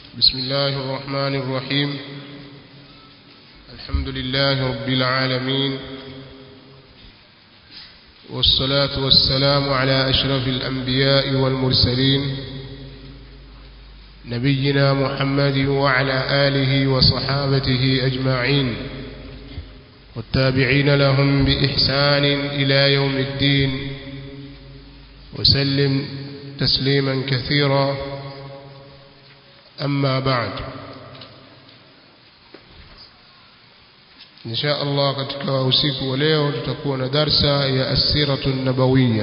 بسم الله الرحمن الرحيم الحمد لله رب العالمين والصلاة والسلام على أشرف الأنبياء والمرسلين نبينا محمد وعلى آله وصحابته أجمعين والتابعين لهم بإحسان إلى يوم الدين وسلم تسليما كثيرا أما بعد إن شاء الله katika usiku wa leo tutakuwa na darsa ya asiratu nabawiya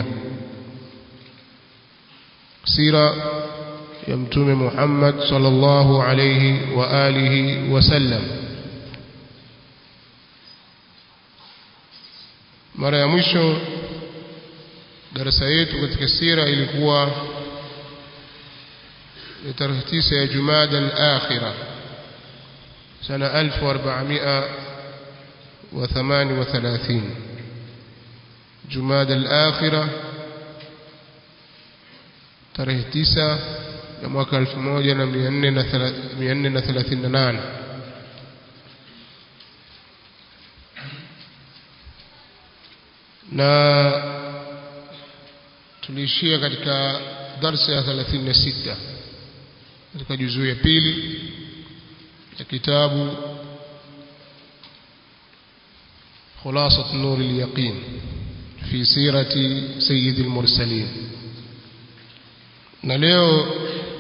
sira ya mtume Muhammad sallallahu alayhi wa alihi wasallam mara ya mwisho darasa yetu katika sira ilikuwa tarehe tisa ya Jumada al-akhirah sana 1438 Jumada al-akhirah tarehe tisa ya mwaka 1438 na tuliishia katika darsa ya 36 katika juzuu ya pili ya kitabu خلاصة نور اليقين في سيرة سيد المرسلين na leo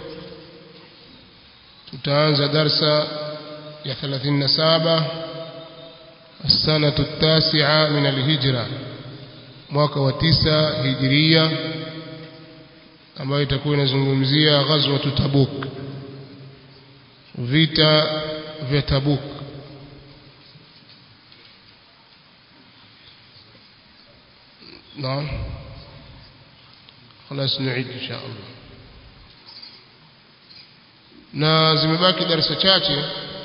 tutaanza darsa ya 37 السنة التاسعة من الهجرة mwaka wa tisa hijiria ambayo itakuwa inazungumzia ghazwa Tabuk vita vya Tabuk نعم خلاص نعيد ان شاء الله na zimebaki darasa chache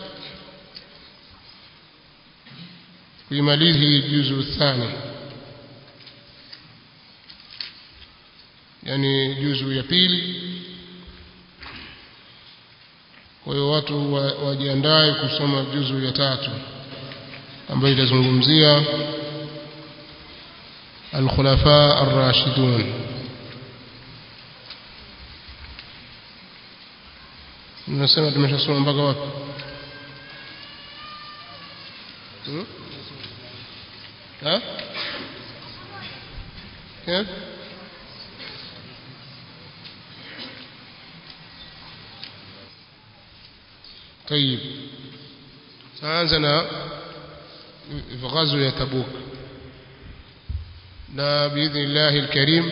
kuimaliza hii juzu thani yani juzu ya pili kwa hiyo watu wajiandae kusoma juzu ya tatu ambayo itazungumzia الخلفاء الراشدون nasema tumeshasoma mpaka wapi ha كيف طيب سأنزل في غزو تبوك na biidhnillahi alkarim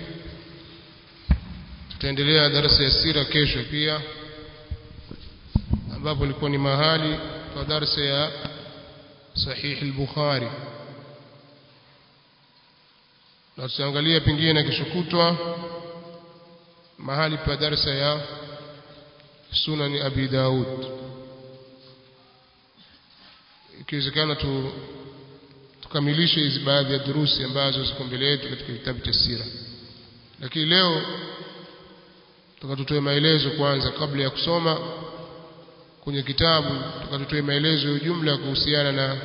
tutaendelea darasa ya sira kesho pia ambapo ilikuwa ni mahali kwa darasa ya sahih al-bukhari na tutaangalia pengine na kesho kutwa mahali pa darasa ya sunani abi daud ikiwezekana tu tukamilishe hizi baadhi ya durusi ambazo ziko mbele yetu katika kitabu cha sira lakini leo tukatutoe maelezo kwanza kabla ya kusoma kwenye kitabu tukatutoe maelezo ya jumla kuhusiana na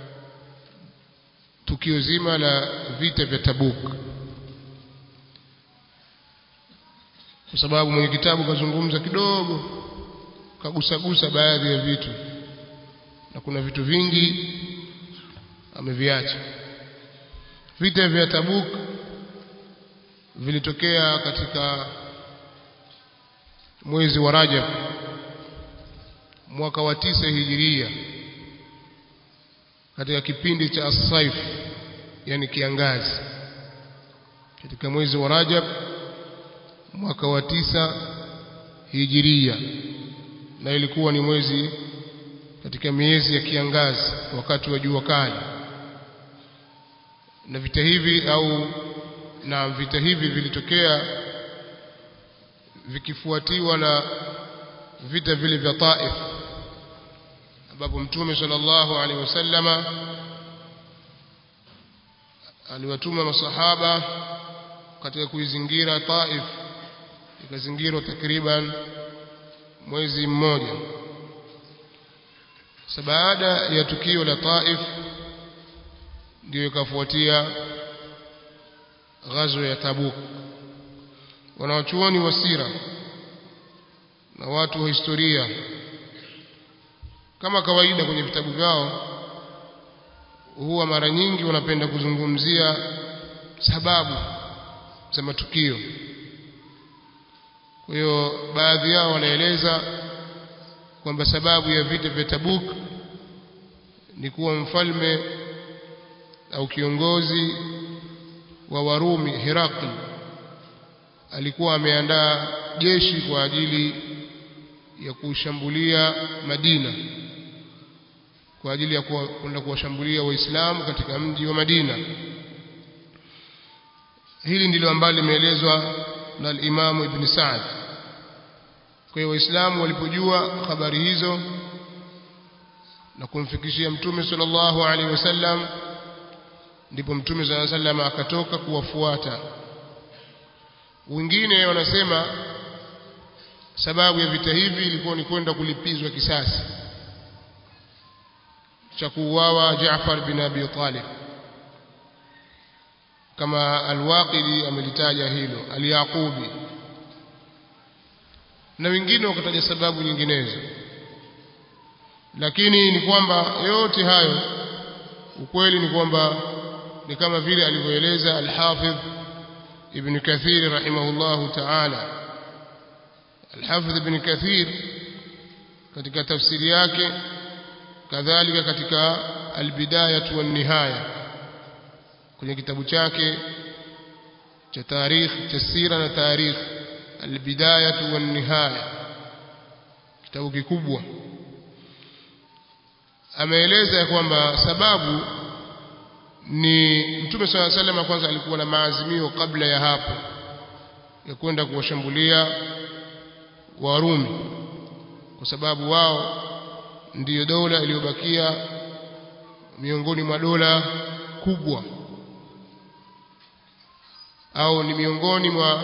tukio zima la vita vya Tabuk kwa sababu mwenye kitabu kazungumza kidogo kagusagusa baadhi ya vitu na kuna vitu vingi ameviacha vita vya Tabuk vilitokea katika mwezi wa Rajab mwaka wa tisa hijiria katika kipindi cha as-saif yani kiangazi katika mwezi wa Rajab mwaka wa tisa hijiria na ilikuwa ni mwezi katika miezi ya kiangazi wakati wa jua kali na vita hivi au na vita hivi vilitokea vikifuatiwa na vita vile vya Taif ambapo Mtume sallallahu alaihi wasallama aliwatuma masahaba katika kuizingira Taif ikazingirwa takriban mwezi mmoja sasa baada ya tukio la Taif ndio ikafuatia ghazwa ya Tabuk wanawachuoni wa sira na watu wa historia kama kawaida kwenye vitabu vyao huwa mara nyingi wanapenda kuzungumzia sababu za matukio kwa hiyo baadhi yao wanaeleza kwamba sababu ya vita vya Tabuk ni kuwa mfalme au kiongozi wa Warumi Herakli alikuwa ameandaa jeshi kwa ajili ya kushambulia Madina kwa ajili ya kwenda kuwashambulia Waislamu katika mji wa Madina. Hili ndilo ambalo limeelezwa na al-Imamu Ibn Sa'd. Kwa hiyo Waislamu walipojua habari hizo na kumfikishia Mtume sallallahu alaihi wasallam, ndipo Mtume sallallahu alaihi wasallam akatoka kuwafuata. Wengine wanasema sababu ya vita hivi ilikuwa ni kwenda kulipizwa kisasi cha kuuawa Jaafar bin Abi Talib kama Al-Waqidi amelitaja hilo Al-Yaqubi na wengine wakataja sababu nyinginezo lakini ni kwamba yote hayo ukweli ni kwamba ni kama vile alivyoeleza Al-Hafidh Ibn Kathir rahimahullahu ta'ala Al-Hafidh Ibn Kathir katika tafsiri yake kadhalika katika Al-Bidayah wan Nihaya kwenye kitabu chake cha tarikh cha sira na tarikh Al-Bidayah wan Nihaya kitabu kikubwa ameeleza kwamba sababu ni Mtume swalla sallam kwanza alikuwa na maazimio kabla ya hapo ya kwenda kuwashambulia Warumi kwa sababu wao ndiyo dola iliyobakia miongoni mwa dola kubwa au ni miongoni mwa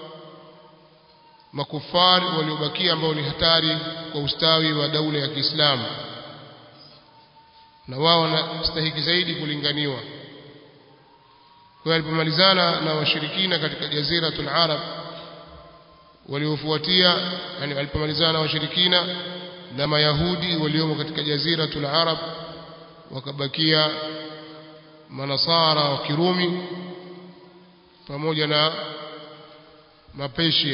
makufari waliobakia ambao ni hatari kwa ustawi wa daula ya Kiislamu na wao wanastahiki zaidi kulinganiwa kwa hiyo alipomalizana na washirikina katika jaziratul arab waliofuatia yani alipomalizana na washirikina na mayahudi waliomo katika jaziratul arab wakabakia manasara wa kirumi pamoja na mapeshia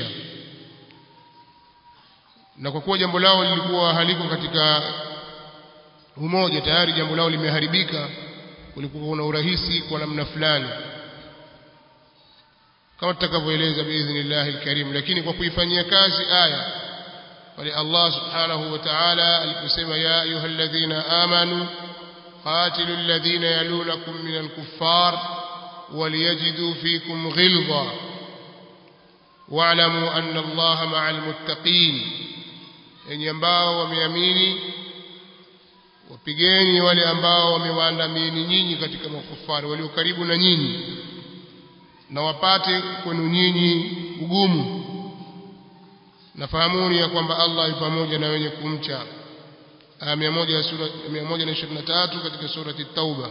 na kwa kuwa jambo lao lilikuwa haliko katika umoja tayari jambo lao limeharibika kulikuwa kuna urahisi kwa namna fulani kama tutakavyoeleza biidhnillahi alkarim lakini kwa kuifanyia kazi aya wale Allah subhanahu wa ta'ala aliposema ya ayyuhalladhina amanu qatilu alladhina yalunakum minal kuffar وليجدوا فيكم غلظة واعلموا أن الله مع المتقين yenye ambao wameamini wapigeni wale ambao wamewaandamini nyinyi katika makufari walio karibu na nyinyi na wapate kwenu nyinyi ugumu nafahamuni ya kwamba Allah yu pamoja na wenye kumcha aya 123 katika surati Tauba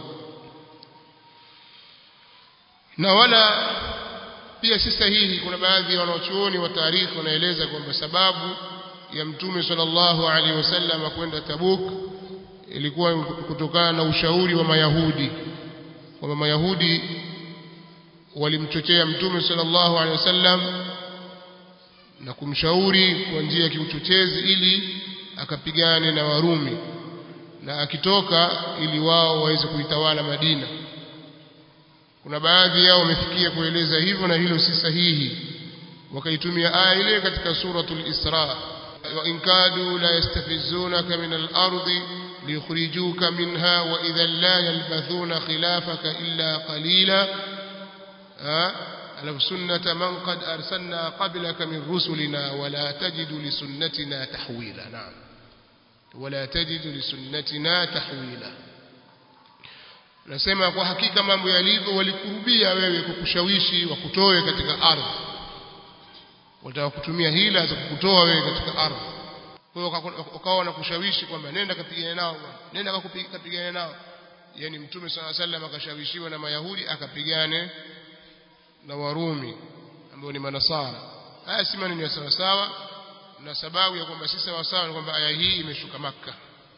na wala pia si sahihi kuna baadhi ya wanaochuoni wa taarikhi wanaeleza kwamba sababu ya mtume sallallahu alaihi wasallam kwenda Tabuk ilikuwa kutokana na ushauri wa Mayahudi kwamba Mayahudi walimchochea mtume sallallahu alaihi wasallam na kumshauri kwa njia ya kiuchochezi ili akapigane na Warumi na akitoka ili wao waweze kuitawala Madina kuna baadhi yao wamefikia kueleza hivyo na hilo si sahihi wakaitumia aya ile katika suratul Isra wa in kadu la yastafizunaka min al-ardi liyukhrijuka minha wa idhan la yalbathuna khilafaka illa qalila alafu sunnata man qad arsalna qablaka min rusulina wala tajidu li sunnatina tahwila naam wala tajidu li sunnatina tahwila nasema kwa hakika mambo yalivyo walikurubia wewe kukushawishi wakutoe katika ardhi wataka kutumia hila za kukutoa wewe katika ardhi kwa hiyo ukawa na kushawishi kwamba nenda kapigane nao nenda kapigane nao yani mtume swalla sallam akashawishiwa na mayahudi akapigane na warumi ambao ni manasara haya si maneno ya sawa sawa na sababu ya kwamba si sawa sawa ni kwamba aya hii imeshuka makka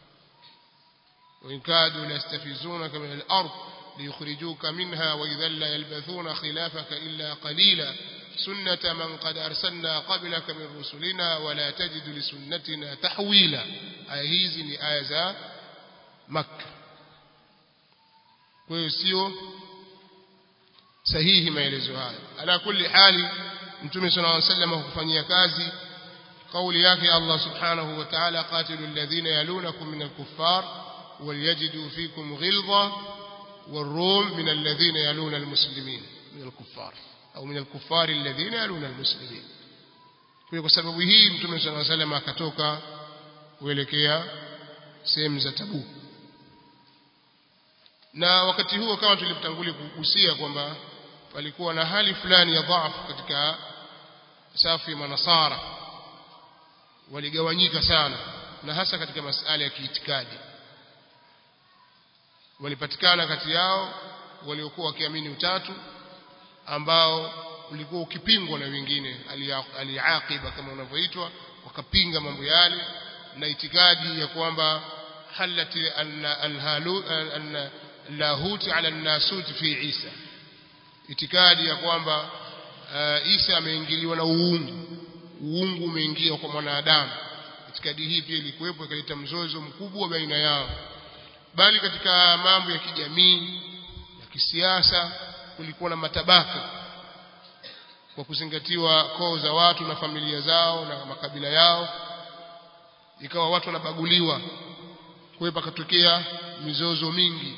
وإن كادوا ليستفزونك من الأرض ليخرجوك منها وإذا لا يلبثون خلافك إلا قليلا سنة من قد أرسلنا قبلك من رسلنا ولا تجد لسنتنا تحويلا آية hizi ni aya za Makka kwa hiyo sio sahihi maelezo haya ala kulli hali mtume sallallahu alaihi wasallam kufanyia kazi kauli yake Allah subhanahu wa ta'ala qatilu alladhina yalunakum min al-kuffar وليجدوا فيكم غلظة والروم من الذين يلون المسلمين من الكفار أو من الكفار الذين يلون المسلمين kwa sababu hii mtume صلى الله عليه وسلم akatoka kuelekea sehemu za Tabuk na wakati huo kama tulivyotangulia kugusia kwamba palikuwa na hali fulani ya dhaifu katika safu ya manasara waligawanyika sana na hasa katika masala ya kiitikadi walipatikana kati yao waliokuwa wakiamini utatu ambao ulikuwa ukipingwa na wengine aliaqiba kama unavyoitwa wakapinga mambo yale na itikadi ya kwamba halati anna lahuti ala nasuti fi Isa itikadi ya kwamba uh, Isa ameingiliwa na uungu uungu umeingia kwa mwanadamu itikadi hii pia ilikuwepo ikaleta mzozo mkubwa baina yao bali katika mambo ya kijamii ya kisiasa kulikuwa na matabaka kwa kuzingatiwa koo za watu na familia zao na makabila yao ikawa watu wanabaguliwa kwa hiyo pakatokea mizozo mingi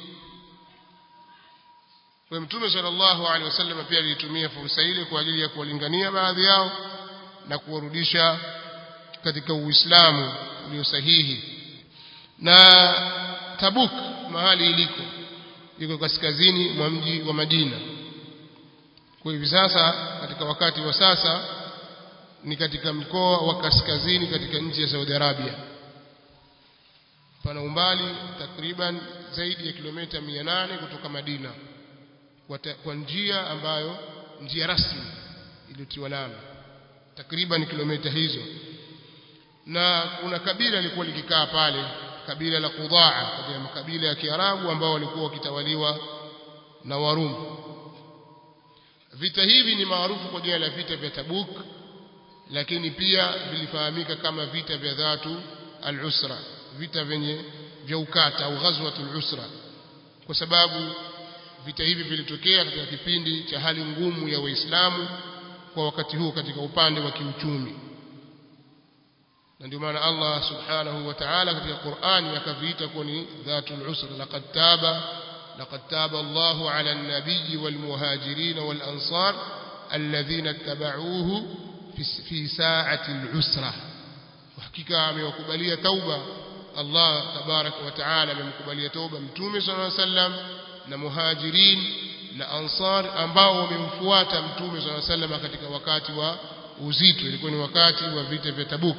kwa mtume sallallahu alaihi wasallam pia alitumia fursa ile kwa ajili ya kuwalingania baadhi yao na kuwarudisha katika uislamu ulio sahihi na Tabuk mahali iliko iko kaskazini mwa mji wa Madina kwa hivi sasa katika wakati wa sasa ni katika mkoa wa kaskazini katika nchi ya Saudi Arabia pana umbali takriban zaidi ya kilomita 800 kutoka Madina kwa, ta, kwa njia ambayo njia rasmi iliyotiwa lami takriban kilomita hizo na kuna kabila lilikuwa likikaa pale kabila la Qudaa katika makabila ya Kiarabu ambao walikuwa wakitawaliwa na Warumi vita hivi ni maarufu kwa jina la vita vya Tabuk lakini pia vilifahamika kama vita vya Dhatu al-Usra vita vyenye vya ukata au ghazwatul usra kwa sababu vita hivi vilitokea katika kipindi cha hali ngumu ya Waislamu kwa wakati huo katika upande wa kiuchumi na ndio maana Allah subhanahu wa ta'ala katika Qur'ani akaviita kuwa ni dhatul usra laqad taba laqad taba Allahu 'ala an-nabiyyi wal muhajirin wal ansar alladhina ittaba'uhu fi sa'ati al-usra hakika amewakubalia tauba Allah tabarak wa ta'ala amemkubalia tauba mtume sallallahu alaihi wasallam na muhajirin na ansar ambao wamemfuata mtume sallallahu alaihi wasallam katika wakati wa uzito ilikuwa ni wakati wa vita vya Tabuk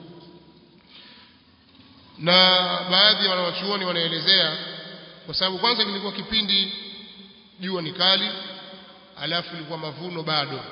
na baadhi ya wanawachuoni wanaelezea kwa sababu kwanza kilikuwa kipindi jua ni kali alafu ilikuwa mavuno bado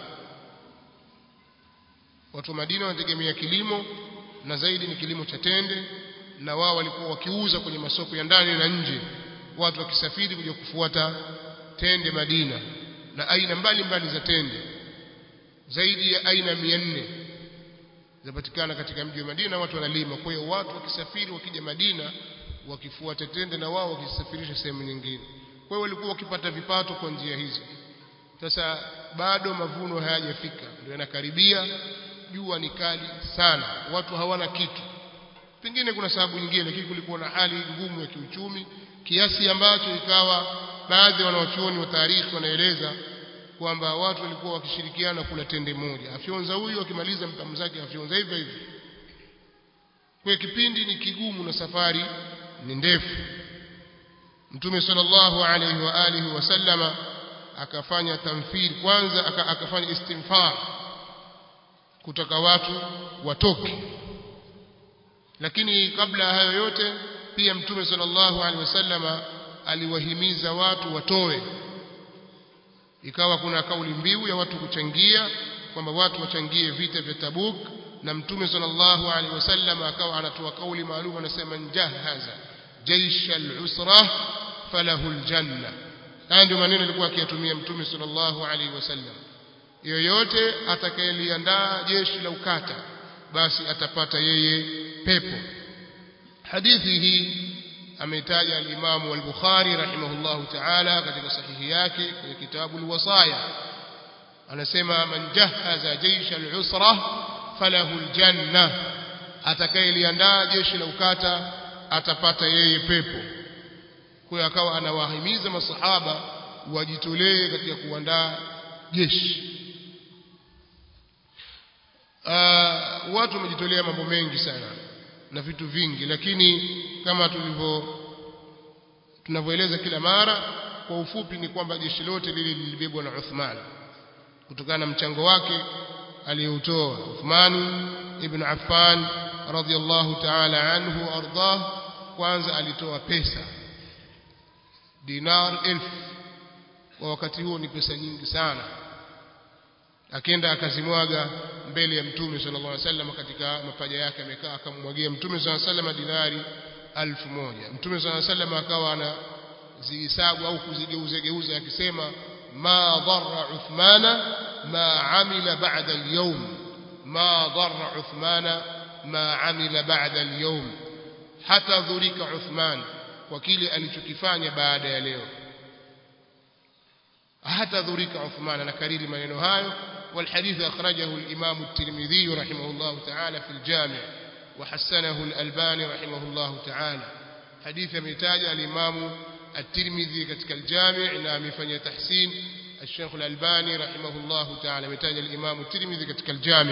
watu wa Madina wanategemea kilimo na zaidi ni kilimo cha tende na wao walikuwa wakiuza kwenye masoko ya ndani na nje watu wakisafiri kuja kufuata tende Madina na aina mbalimbali za tende zaidi ya aina 400 zinapatikana katika mji wa Madina watu wanalima kwa hiyo watu wakisafiri wakija Madina wakifuata tende na wao wakisafirisha sehemu nyingine kwa hiyo walikuwa wakipata vipato kwa njia hizo sasa bado mavuno hayajafika ndio yanakaribia jua ni kali sana watu hawana kitu pengine kuna sababu nyingine lakini kulikuwa na hali ngumu ya kiuchumi kiasi ambacho ikawa baadhi ya wanawachuoni wa taarikhi wanaeleza kwamba watu walikuwa wakishirikiana kula tende moja afyonza huyu akimaliza mtamu zake afyonza hivyo hivyo kwa kipindi ni kigumu na safari ni ndefu mtume sallallahu alaihi wa alihi wasallama akafanya tamthil kwanza akafanya istinfar kutaka watu watoke lakini kabla ya hayo yote pia mtume sallallahu alaihi wasallama aliwahimiza watu watoe ikawa kuna kauli mbiu ya watu kuchangia kwamba watu wachangie vita vya Tabuk na mtume sallallahu alaihi wasallam akawa anatoa kauli maalum anasema njahaza jaisha al-usra falahu al-janna haya ndio maneno alikuwa akiyatumia mtume sallallahu alaihi wasallam yoyote atakayeliandaa jeshi la ukata basi atapata yeye pepo hadithi hii ameitaja al-Imam al-Bukhari rahimahullahu ta'ala katika sahihi yake kwenye kitabu al-Wasaya anasema man jahaza jaisha al-usra falahu al-janna atakayeliandaa jeshi la ukata atapata yeye pepo kwa akawa anawahimiza masahaba wajitolee katika kuandaa jeshi uh, watu wamejitolea mambo mengi sana na vitu vingi lakini kama tulivyo tunavyoeleza kila mara kwa ufupi ni kwamba jeshi lote lile lilibebwa na Uthman kutokana na mchango wake aliyoutoa Uthman ibn Affan radhiyallahu ta'ala anhu ardah kwanza alitoa pesa dinar elfu kwa wakati huo ni pesa nyingi sana akenda akazimwaga mbele ya mtume sallallahu alaihi wasallam katika mapaja yake amekaa akamwagia mtume sallallahu alaihi wasallam dinari alfu moja mtume sallallahu alaihi wasallam akawa ana zihisabu au kuzigeuza geuza akisema ma dharra uthmana ma amila ba'da al-yawm ma dharra uthmana ma amila ba'da al-yawm hata dhurika uthman kwa kile alichokifanya baada ya leo hata dhurika uthman anakariri maneno hayo والحديث أخرجه الإمام الترمذي رحمه الله تعالى في الجامع وحسنه الألباني رحمه الله تعالى حديث متاج الإمام الترمذي كتك الجامع نعم فني تحسين الشيخ الألباني رحمه الله تعالى متاج الإمام الترمذي كتك الجامع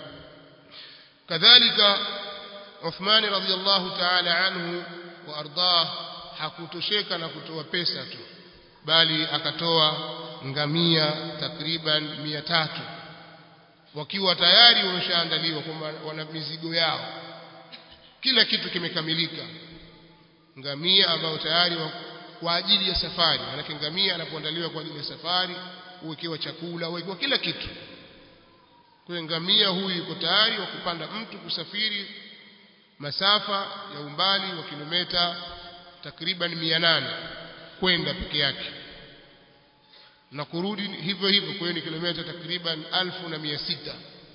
كذلك عثمان رضي الله تعالى عنه وأرضاه hakutosheka na kutoa pesa tu bali akatoa ngamia takriban mia tatu wakiwa tayari wameshaandaliwa kwamba wana mizigo yao kila kitu kimekamilika ngamia ambao tayari wa, kwa ajili ya safari manake ngamia anapoandaliwa kwa ajili ya safari uwekewa chakula uwekewa kila kitu kwa ngamia huyu yuko tayari wa kupanda mtu kusafiri masafa ya umbali wa kilomita takriban 800 kwenda peke yake na kurudi hivyo hivyo kwa hiyo ni kilomita takriban 1600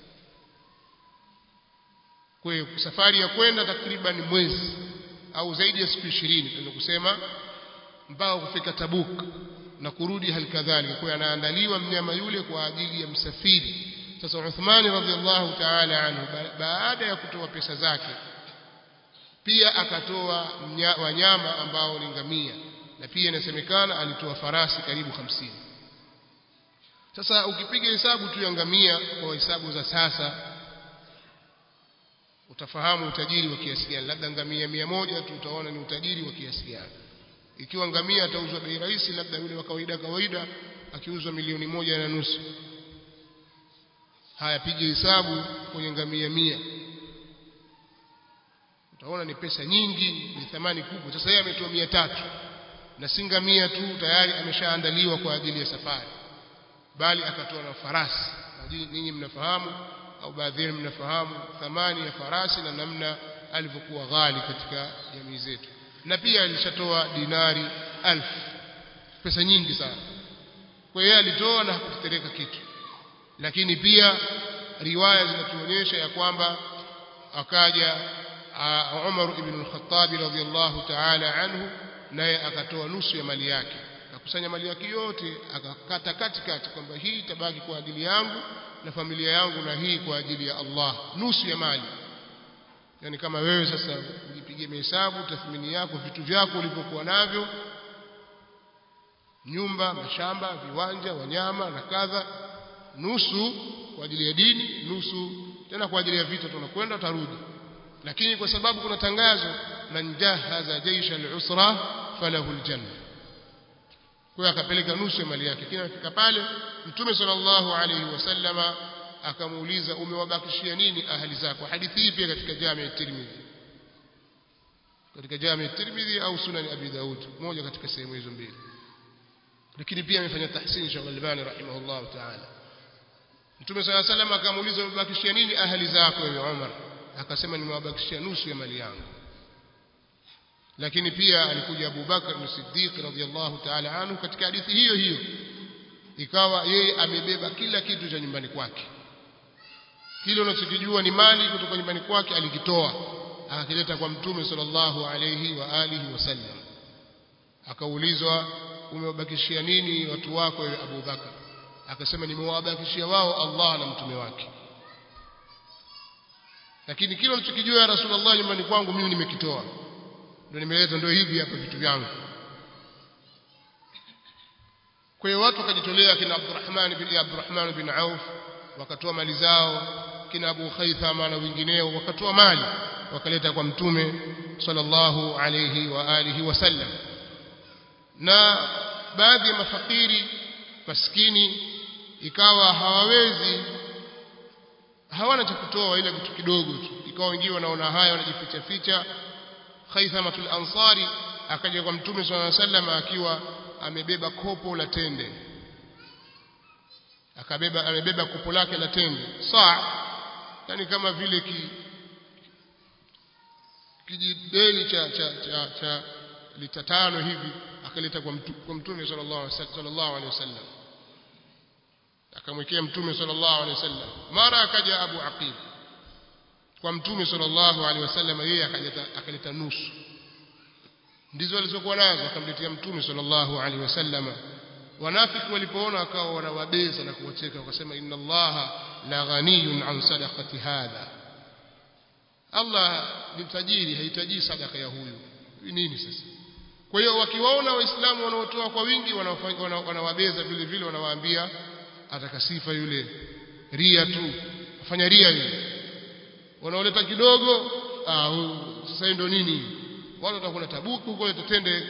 kwa hiyo safari ya kwenda takriban mwezi au zaidi ya siku 20 tunaweza kusema mpaka kufika Tabuk na kurudi hali kadhalika kwa hiyo anaandaliwa mnyama yule kwa ajili ya msafiri sasa Uthmani radhiallahu ta'ala anhu baada ya kutoa pesa zake pia akatoa wanyama ambao ni ngamia na pia inasemekana alitoa farasi karibu hamsini sasa ukipiga hesabu tu ya ngamia kwa hesabu za sasa utafahamu utajiri wa kiasi gani labda ngamia mia moja tu utaona ni utajiri wa kiasi gani ikiwa ngamia atauzwa bei rahisi labda yule wa kawaida kawaida akiuzwa milioni moja na nusu haya piga hesabu kwenye ngamia mia utaona ni pesa nyingi ni thamani kubwa sasa yeye ametoa mia tatu na si ngamia tu tayari ameshaandaliwa kwa ajili ya safari bali akatoa na farasi ninyi mnafahamu au baadhi yenu mnafahamu thamani ya farasi na namna alivyokuwa ghali katika jamii zetu na pia alishatoa dinari alf pesa nyingi sana kwa hiyo alitoa na hakutetereka kitu lakini pia riwaya zinatuonyesha ya kwamba akaja Umar ibn al-Khattab radhiyallahu ta'ala anhu naye akatoa nusu ya mali yake akakusanya mali yake yote akakata katikati kwamba hii itabaki kwa ajili yangu na familia yangu na hii kwa ajili ya Allah nusu ya mali yani kama wewe sasa ujipigie mahesabu tathmini yako vitu vyako ulivyokuwa navyo nyumba mashamba viwanja wanyama na kadha nusu kwa ajili ya dini nusu tena kwa ajili ya vita tunakwenda tarudi lakini kwa sababu kuna tangazo man jahaza jaisha al-usra falahu al-janna kwa akapeleka nusu ya mali yake kina fika pale mtume sallallahu alayhi wasallama akamuuliza umewabakishia nini ahli zako hadithi hii pia katika jami ya Tirmidhi katika Jami Tirmidhi au Sunan Abi Daud moja katika sehemu hizo mbili lakini pia amefanya tahsin Sheikh Albani rahimahullah ta'ala Mtume صلى الله عليه وسلم akamuuliza umebakishia nini ahli zako wewe Umar akasema nimewabakishia nusu ya mali yangu lakini pia alikuja Abu Bakar as-Siddiq radhiyallahu ta'ala anhu katika hadithi hiyo hiyo ikawa yeye amebeba kila kitu cha nyumbani kwake kile unachokijua ni mali kutoka nyumbani kwake alikitoa akakileta kwa mtume sallallahu alayhi wa alihi wasallam akaulizwa umewabakishia nini watu wako wewe Abu Bakar akasema nimewabakishia wao Allah na mtume wake lakini kile unachokijua ya Rasulullah nyumbani kwangu mimi nimekitoa ndio nimeleta ndio hivi hapa vitu vyangu kwa hiyo watu wakajitolea kina Abdurrahman bin Abdurrahman bin Auf wakatoa mali zao kina Abu Khaythama na wengineo wakatoa mali wakaleta kwa mtume sallallahu alayhi wa alihi wasallam na baadhi ya mafakiri maskini ikawa hawawezi hawana cha kutoa ila kitu kidogo tu ikawa wengine wanaona haya wanajificha ficha Khaythamatul Ansari akaja kwa mtume sallallahu alayhi wasallam akiwa amebeba kopo la tende akabeba amebeba kopo lake la tende saa yani kama vile ki kijideli cha cha cha, cha lita tano hivi akaleta kwa mtu, kwa mtume sallallahu alaihi wasallam akamwekea mtume sallallahu alaihi wasallam mara akaja Abu Aqil kwa mtume sallallahu alaihi wasallam yeye akaleta akaleta nusu ndizo alizokuwa nazo akamletea mtume sallallahu alaihi wasallam wanafiki walipoona wakawa wanawabeza na kuwacheka wakasema inna allaha la ghaniyun an sadaqati hadha Allah ni tajiri hahitaji sadaka ya huyu nini sasa kwa hiyo wakiwaona waislamu wanaotoa kwa wingi wanawabeza vile vile wanawaambia ataka sifa yule ria tu afanya ria yule wanaoleta kidogo ah sasa ndio nini watu watakula tabuku huko tutende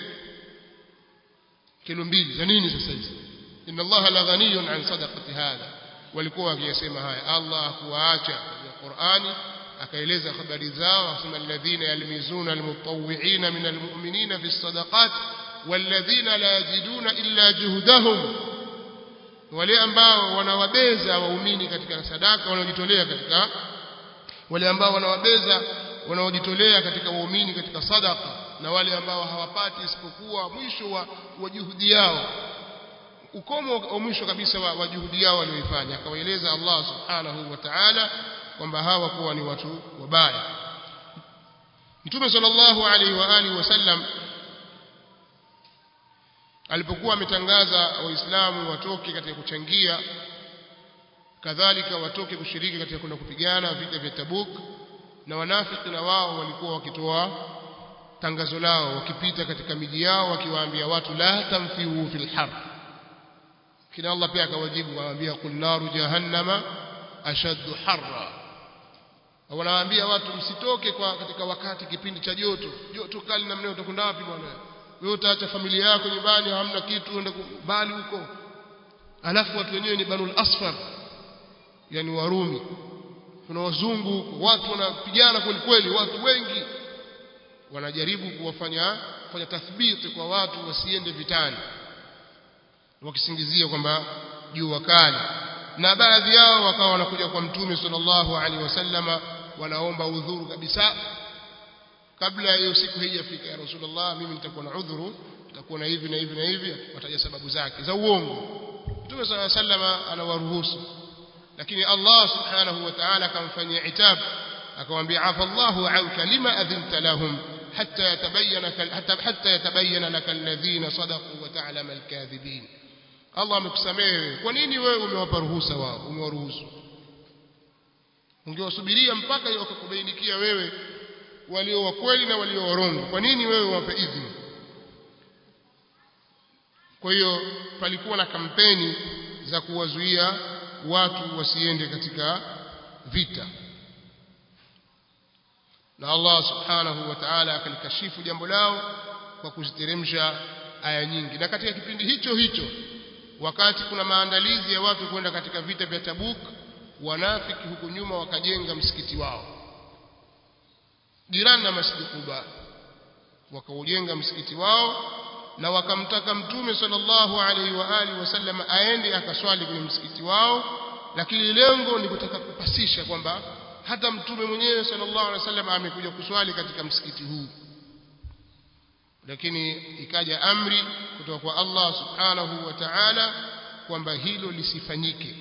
kilo mbili za nini sasa hizi inna allaha la ghaniyun an sadaqati hadha walikuwa wakiyasema haya Allah kuwaacha katika Qur'ani akaeleza habari zao akasema alladhina yalmizuna almutawwi'ina min almu'minina fi sadaqat walladhina la yajiduna illa juhdahum wale ambao wanawabeza waumini katika sadaka wanaojitolea katika wale ambao wanawabeza wanaojitolea katika waumini katika sadaka na wale ambao hawapati isipokuwa mwisho wa, wa juhudi yao ukomo wa mwisho kabisa wa, wa juhudi yao walioifanya akawaeleza Allah subhanahu wa ta'ala kwamba hawa kuwa ni watu wabaya Mtume sallallahu alaihi wa alihi wasallam alipokuwa ametangaza waislamu watoke katika kuchangia kadhalika watoke kushiriki katika kwenda kupigana vita vya Tabuk na wanafiki na wao walikuwa wakitoa tangazo lao wakipita katika miji yao wakiwaambia watu la tamfiu fil har kina Allah pia akawajibu waambia qul naru jahannama ashaddu harra wanawaambia watu msitoke kwa katika wakati kipindi cha joto joto kali namna utakwenda wapi bwana wewe utaacha familia yako nyumbani hamna kitu uende mbali huko alafu watu wenyewe ni banul asfar yani warumi kuna wazungu watu wanapigana kweli kweli watu wengi wanajaribu kuwafanya kufanya tathbiti kwa watu wasiende vitani wakisingizia kwamba jua kali na baadhi yao wakawa wanakuja kwa mtume sallallahu alaihi wasallama wanaomba udhuru kabisa kabla ya hiyo siku haijafika ya rasulullah mimi nitakuwa na udhuru nitakuwa na hivi na hivi na hivi wataja sababu zake za uongo mtume sallallahu alaihi wasallama anawaruhusu lakini Allah subhanahu wa ta'ala akamfanyia itab akamwambia afa Allahu anka lima adhinta lahum hatta yatabayyana hatta hatta yatabayyana laka alladhina sadaqu wa ta'lam alkadhibin Allah amekusamehe kwa nini wewe umewapa ruhusa wao umewaruhusu ungewasubiria mpaka wakakubainikia wewe walio wa kweli na walio warongo kwa nini wewe wape idhini kwa hiyo palikuwa na kampeni za kuwazuia watu wasiende katika vita na Allah subhanahu wa ta'ala akalikashifu jambo lao kwa kuziteremsha aya nyingi na katika kipindi hicho hicho wakati kuna maandalizi ya watu kwenda katika vita vya Tabuk wanafiki huku nyuma wakajenga msikiti wao jirani na Masjid Quba wakaujenga msikiti wao na wakamtaka mtume sallallahu alaihi wa alihi wasallam aende akaswali kwenye msikiti wao lakini lengo ni kutaka kupasisha kwamba hata mtume mwenyewe sallallahu alaihi wasallam amekuja kuswali katika msikiti huu lakini ikaja amri kutoka kwa Allah subhanahu wa ta'ala kwamba hilo lisifanyike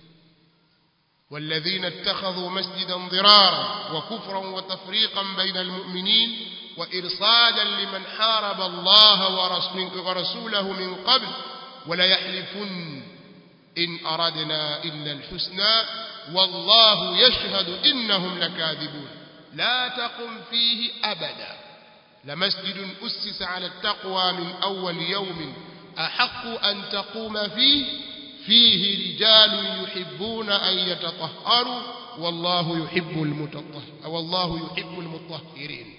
والذين اتخذوا مسجدا ضرارا وكفرا وتفريقا بين المؤمنين وإرصادا لمن حارب الله ورسوله من قبل ولا يحلفن إن أردنا إلا الحسنى والله يشهد إنهم لكاذبون لا تقم فيه أبدا لمسجد أسس على التقوى من أول يوم أحق أن تقوم فيه فيه رجال يحبون أن يتطهروا والله يحب المتطهر والله يحب المطهرين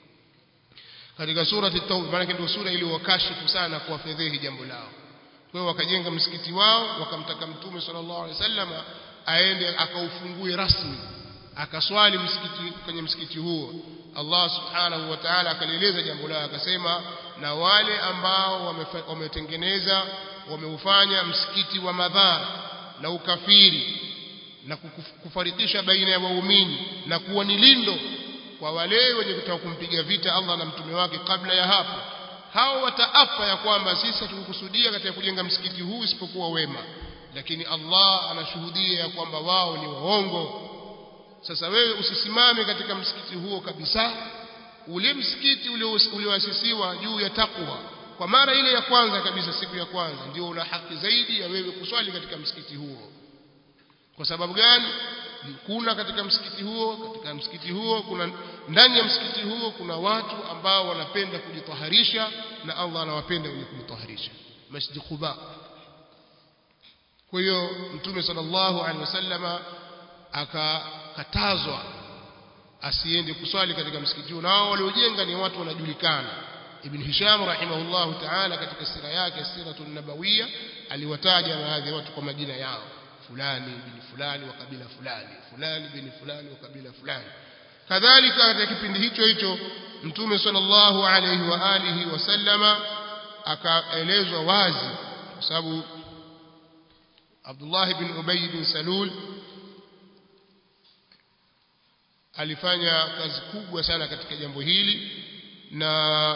katika surati at-tauba maana ndio sura iliyowakashifu sana kuwafedhehi jambo lao kwa hiyo wakajenga msikiti wao wakamtaka mtume sallallahu alaihi wasallam aende akaufungue rasmi akaswali msikiti kwenye msikiti huo Allah subhanahu wa ta'ala akalieleza jambo lao akasema na wale ambao wametengeneza wameufanya msikiti wa madhara na ukafiri na kufarikisha baina ya waumini na kuwa ni lindo kwa wale wenye kutaka kumpiga vita Allah na mtume wake kabla ya hapo hao wataapa ya kwamba sisi hatukukusudia katika kujenga msikiti huu isipokuwa wema lakini Allah anashuhudia ya kwamba wao ni waongo sasa wewe usisimame katika msikiti huo kabisa ule msikiti ulioasisiwa juu ya takwa kwa mara ile ya kwanza kabisa siku ya kwanza ndio una haki zaidi ya wewe kuswali katika msikiti huo kwa sababu gani kuna katika msikiti huo katika msikiti huo kuna ndani ya msikiti huo kuna watu ambao wanapenda kujitaharisha na Allah anawapenda wenye kujitaharisha Masjid Quba kwa hiyo Mtume sallallahu alaihi wasallama akakatazwa asiende kuswali katika msikiti huo na wao waliojenga ni watu wanajulikana Ibn Hisham rahimahullahu ta'ala katika sira yake Siratul Nabawiyya aliwataja baadhi ya watu kwa majina yao fulani bin fulani wa kabila fulani fulani bin fulani wa kabila fulani kadhalika katika kipindi hicho hicho mtume sallallahu alayhi wa alihi wasallama akaelezwa wazi kwa sababu Abdullah bin Ubay bin Salul alifanya kazi kubwa sana katika jambo hili na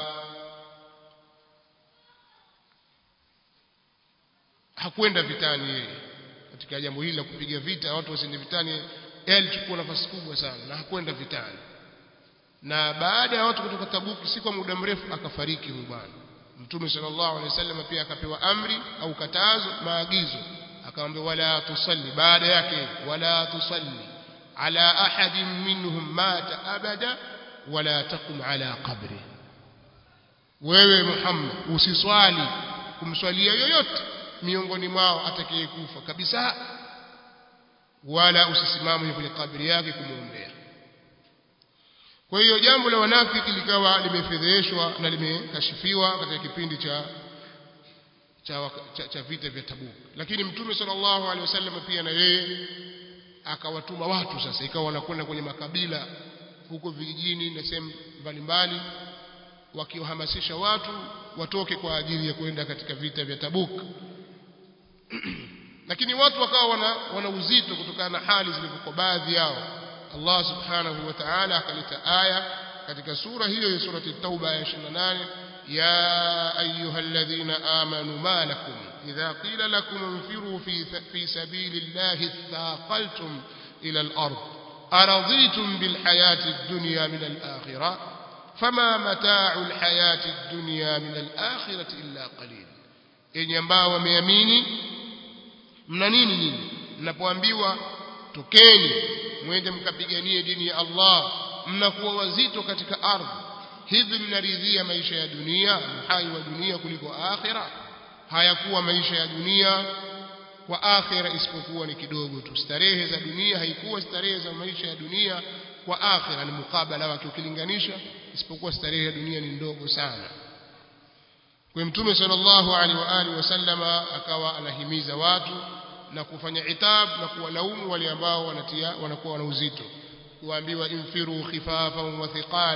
hakwenda vitani yeye katika jambo hili la kupiga vita watu wasiende vitani yeye alichukua nafasi kubwa sana na hakwenda vitani na baada ya watu kutoka Tabuki si kwa muda mrefu akafariki huyu bwana Mtume sallallahu alaihi wasallam pia akapewa amri au katazo maagizo akamwambia wala tusalli baada yake wala tusalli ala ahadin minhum mata abada wala taqum ala qabri wewe Muhammad usiswali kumswalia yoyote miongoni mwao atakayekufa kabisa wala usisimame kwenye kabri yake kumwombea kwa hiyo jambo la wanafiki likawa limefedheshwa na limekashifiwa katika kipindi cha cha, cha, cha vita vya Tabuk lakini mtume sallallahu alaihi wasallam pia na yeye akawatuma watu sasa ikawa wanakwenda kwenye makabila huko vijijini na sehemu mbalimbali wakiwahamasisha watu watoke kwa ajili ya kwenda katika vita vya Tabuk lakini watu wakawa wana, wana uzito kutokana na hali zilivyokuwa baadhi yao Allah subhanahu wa ta'ala akaleta aya katika sura hiyo ya surati Tauba ya 28 ya ayyuhalladhina amanu ma lakum idha qila lakum infiru fi fi sabilillahi thaqaltum ila al-ard araditum bil hayati ad-dunya min al-akhirah fama mata'u al-hayati ad-dunya min al-akhirati illa qalil yenye ambao wameamini mna nini nyinyi mnapoambiwa tokeni mwende mkapiganie dini ya Allah mnakuwa wazito katika ardhi hivi mnaridhia maisha ya dunia uhai wa dunia kuliko akhira hayakuwa maisha ya dunia kwa akhira isipokuwa ni kidogo tu starehe za dunia haikuwa starehe za maisha ya dunia kwa akhira ni mukabala wake ukilinganisha isipokuwa starehe ya dunia ni ndogo sana kwa mtume sallallahu alaihi wa alihi wasallama akawa anahimiza watu na kufanya itab na kuwalaumu wale ambao wanatia wanakuwa wana uzito kuambiwa infiru khifafan wa thiqala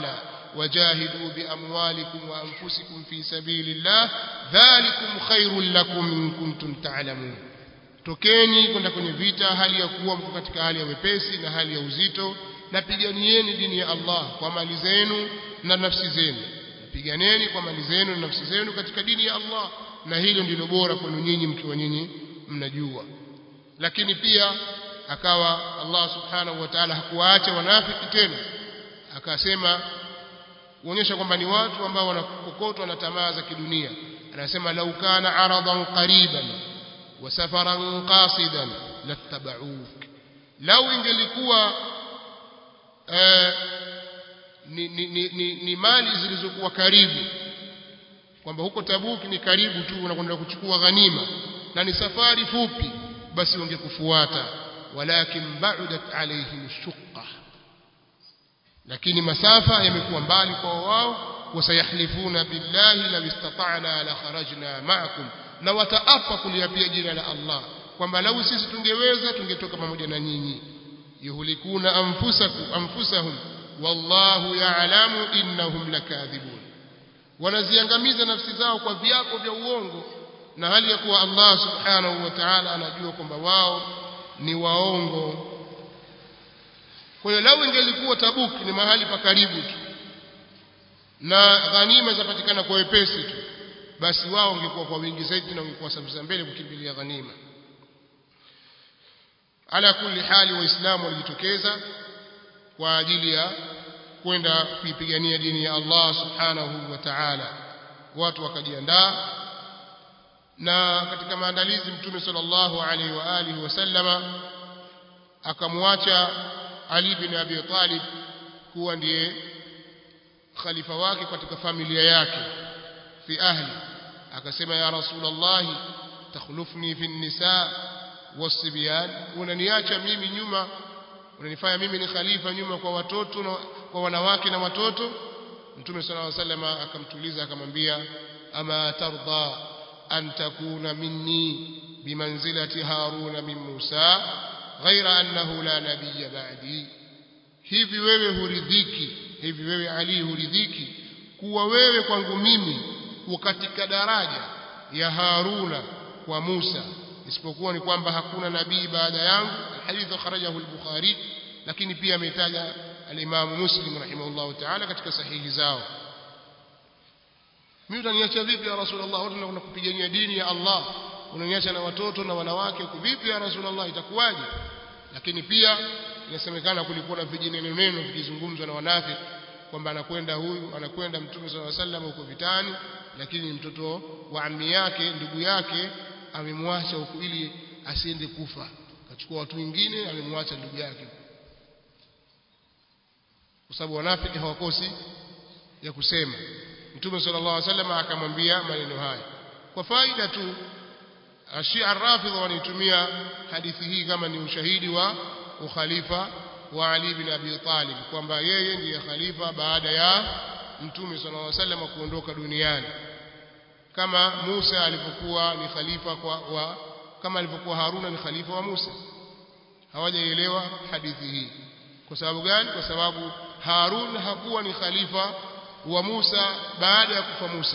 wajahidu biamwalikum wa anfusikum fi sabilillah dhalikum khairul lakum in kuntum ta'lamun tokeni kwenda kwenye vita hali ya kuwa mko katika hali ya wepesi na hali ya uzito na piganieni dini ya Allah kwa mali zenu na nafsi zenu piganeni kwa mali zenu na nafsi zenu katika dini ya Allah na hilo ndilo bora kwenu nyinyi mkiwa nyinyi mnajua lakini pia akawa Allah subhanahu wa ta'ala hakuwaacha wanafiki tena akasema kuonyesha kwamba ni watu ambao wanakokotwa na tamaa za kidunia anasema lau kana aradan qariban wa safaran qasidan lattaba'uk lau ingelikuwa eh, ni, ni, ni, ni, ni mali zilizokuwa karibu kwamba huko Tabuki ni karibu tu unakwenda kuchukua ghanima na ni safari fupi basi wangekufuata walakin ba'udat alaihim shuqqa lakini masafa yamekuwa mbali kwa wao wasayahlifuna billahi law istata'na la kharajna ma'akum na wataapa kuliapia jina la Allah kwamba lau sisi tungeweza tungetoka pamoja na nyinyi yuhlikuna anfusakum anfusahum wallahu ya'lamu innahum lakadhibun wanaziangamiza nafsi zao kwa viapo vya uongo na hali ya kuwa Allah subhanahu wa ta'ala anajua kwamba wao ni waongo kwa hiyo lau ingelikuwa Tabuk ni mahali pa karibu tu na ghanima zapatikana kwa wepesi tu basi wao wangekuwa kwa wingi zaidi na wangekuwa safu mbele kukimbilia ghanima ala kulli hali waislamu walijitokeza kwa ajili ya kwenda kuipigania dini ya Allah subhanahu wa ta'ala watu wakajiandaa na katika maandalizi mtume sallallahu alaihi wa alihi wasallama akamwacha Ali bin Abi Talib kuwa ndiye khalifa wake katika familia yake fi ahli akasema ya rasulullah takhlufni fi nisa wasibyan unaniacha mimi nyuma unanifanya mimi ni khalifa nyuma kwa watoto na kwa wanawake na watoto mtume sallallahu alaihi wasallam akamtuliza akamwambia ama tarda an takuna minni bimanzilati haruna min musa ghaira annahu la nabiyya ba'di hivi wewe huridhiki hivi wewe ali huridhiki kuwa wewe kwangu mimi katika daraja ya haruna kwa musa isipokuwa ni kwamba hakuna nabii baada yangu alhadith kharajahu al-bukhari lakini pia ametaja al-imam muslim rahimahullah ta'ala katika sahihi zao mimi utaniacha vipi ya rasulullah watu tunakwenda kupigania dini ya Allah unaniacha na watoto na wanawake vipi ya rasulullah itakuwaje lakini pia inasemekana kulikuwa na vijineno neno vikizungumzwa na wanafiki kwamba anakwenda huyu anakwenda mtume sallallahu alaihi wasallam huko vitani lakini mtoto wa ammi yake ndugu yake amemwacha huko ili asiende kufa akachukua watu wengine amemwacha ndugu yake kwa sababu wanafiki hawakosi ya kusema mtume sallallahu alaihi wasallam akamwambia maneno haya kwa faida tu Ashia Rafidha wanaitumia hadithi hii kama ni ushahidi wa ukhalifa wa Ali bin Abi Talib kwamba yeye ndiye khalifa baada ya mtume sallallahu alaihi wasallam kuondoka duniani kama Musa alipokuwa ni khalifa kwa wa, kama alivyokuwa Haruna ni khalifa wa Musa hawajaelewa hadithi hii kwa sababu gani kwa sababu Harun hakuwa ni khalifa wa Musa baada ya kufa Musa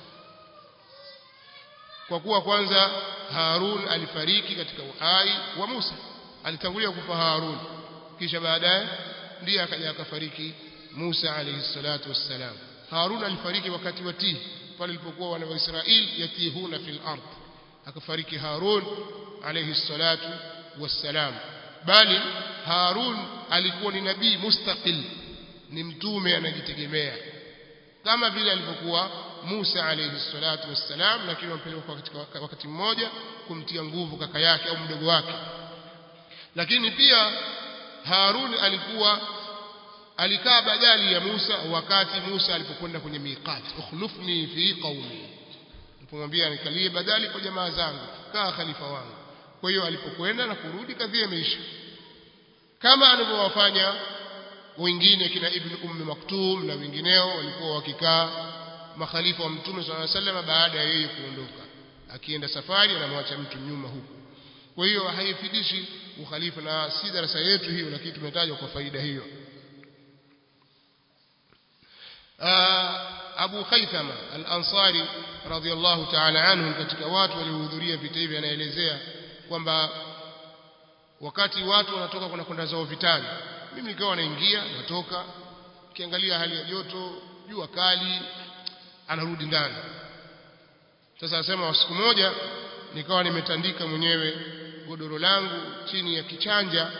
kwa kuwa kwanza Harun alifariki katika uhai wa Musa alitangulia kufa Harun kisha baadaye ndiye akaja akafariki Musa alayhi salatu wassalam Harun alifariki wakati wa Tihi pale ilipokuwa wana wa Israeli yatihuna fil ard akafariki Harun alayhi salatu wassalam bali Harun alikuwa ni nabii mustaqil ni mtume anajitegemea kama vile alivyokuwa Musa alayhi salatu wassalam lakini wampeleka katika wakati mmoja kumtia nguvu kaka yake au mdogo wake lakini pia Harun alikuwa alikaa badali ya Musa wakati Musa alipokwenda kwenye miqat ukhlufni fi qaumi alipomwambia nikalie badali kwa jamaa zangu kaa khalifa wangu kwa hiyo alipokwenda na kurudi kadhia imeisha kama alivyowafanya wengine kina ibn ummi maktum na wengineo walikuwa wakikaa makhalifa wa mtume swalla sallam baada ya yeye kuondoka akienda safari anamwacha mtu nyuma huku kwa hiyo haifidishi ukhalifa na si darasa yetu hiyo lakini tumetajwa kwa faida hiyo Abu Khaythama al-Ansari radhiyallahu ta'ala anhu katika watu waliohudhuria vita hivi anaelezea kwamba wakati watu wanatoka kuna kwenda zao vitani mimi nikawa naingia natoka kiangalia hali ya joto jua kali anarudi ndani sasa anasema siku moja nikawa nimetandika mwenyewe godoro langu chini ya kichanja